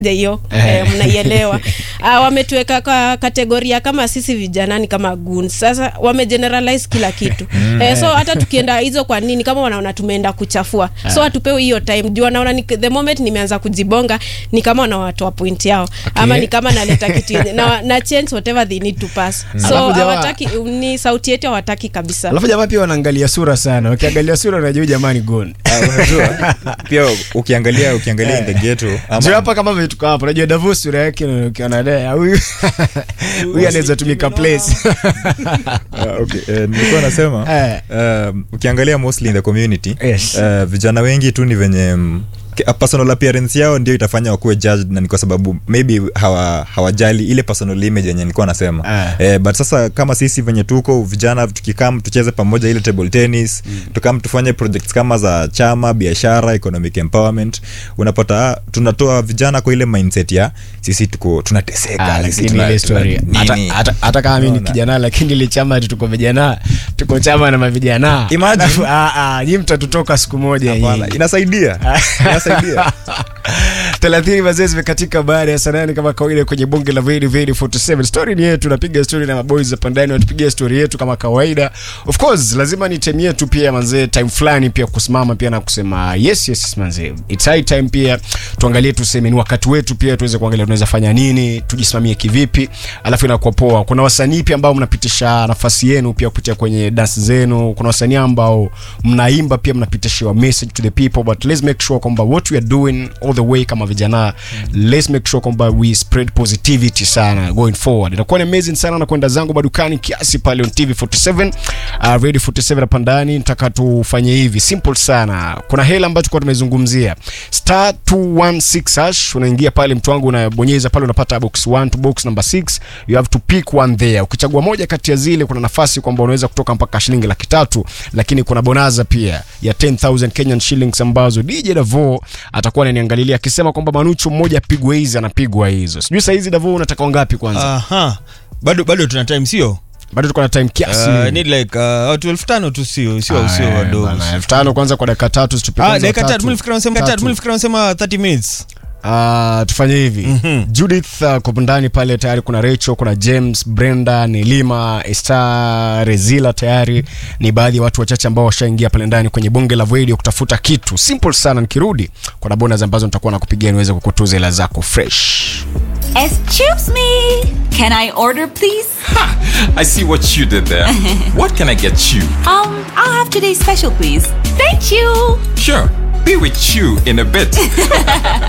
hiyo eh, mnaielewa uh, wametuweka kwa kategoria kama sisi vijanani kama gun sasa wamegeneralize kila kitu eh, so hata tukienda hizo kwa nini kama wanaona tumeenda kuchafua so hatupewi hiyo time juu wanaona ni, the moment nimeanza kujibonga ni kama wanawatoa point yao Okay. ama ni kama naleta kitu yenye- na, na change whatever they need to pass so Alafu jamaa- hawataki ni sauti yetu hawataki kabisa alafu jamaa pia wanaangalia sura sana ukiangalia sura unajua jamani gon Ah, unajua pia ukiangalia ukiangalia in the ghetto ama- Sio hapa kama vitu hapa unajua Davos sura yake na ukiona dea huyu huyu anaweza tumika place Ah, okay. eh, nilikuwa nasema Eh. um, ukiangalia mostly in the community Yes. uh, vijana wengi tu ni venye mm, ke- a personal appearance yao ndio itafanya wakuwe judged na ni kwa sababu maybe hawa, hawajali ile personal image yenye nilikuwa nasema Ah. eh, but sasa kama sisi venye tuko vijana tukikam tucheze pamoja ile table tennis mm. tukam tufanye projects kama za chama biashara economic empowerment unapata ah, tunatoa vijana kwa ile mindset ya sisi tuko tunateseka Ah, sisi lakini tuna- ile story tuna- hata- nini. hata- hata kama mimi ni Unaona? kijana lakini ile chama ati tuko vijana tuko chama na mavijana Imagine. Alafu, ah, ah, nyi mtatutoka siku moja Hapana, nyinyi. inasaidia inasaidia thelathini mazee zimekatika baada ya sanani kama kawaida kwenye bunge la Vedi Vedi 47 story ni yetu napiga story na maboys hapa ndani watupigia story yetu kama kawaida of course lazima ni time yetu pia manzee time fulani pia kusimama pia na kusema yes yes manzee it's high time pia tuangalie tuseme ni wakati wetu pia tuweze kuangalia tunaweza fanya nini tujisimamie kivipi alafu inakuwa poa kuna wasanii pia ambao mnapitisha nafasi yenu pia kupitia kwenye dance zenu kuna wasanii ambao mnaimba pia mnapitishiwa message to the people but let's make sure kwamba what we are doing all the way kama vijana let's make sure kwamba we spread positivity sana going forward itakuwa ni amazing sana na kwenda zangu madukani kiasi pale on tv 47 uh, radio 47 hapa ndani nataka tufanye hivi simple sana kuna hela ambayo tulikuwa tumezungumzia star 216 hash unaingia pale mtu wangu unabonyeza pale unapata box 1 to box number 6 you have to pick one there ukichagua moja kati ya zile kuna nafasi kwamba unaweza kutoka mpaka shilingi laki tatu lakini kuna bonaza pia ya 10000 Kenyan shillings ambazo DJ Davo atakuwa ananiangalilia akisema kwamba Manucho mmoja apigwe hizi anapigwa hizo sijui saa hizi Davo unataka wangapi kwanza Aha. bado bado tuna time sio bado tuko na time kiasi uh, need like uh, watu elfu tano tu sio sio sio Aya, wadogo bana, elfu tano kwanza kwa dakika tatu situpe Ah, kwanza dakika tatu. tatu mlifikira unasema Tatu. tatu mlifikira unasema 30 minutes Ah, tufanye hivi Mhm. judith uh, kwa ndani pale tayari kuna rachel kuna james brenda nelima esta rezila tayari ni baadhi ya watu wachache ambao washaingia pale ndani kwenye bunge la voidio kutafuta kitu simple sana nikirudi kuna bonus ambazo nitakuwa nakupigia niweze kukutuza hela zako fresh Excuse me. Can I order, please? I see what you did there. what can I get you? Um, I'll have today's special, please. Thank you. Sure, be with you in a bit.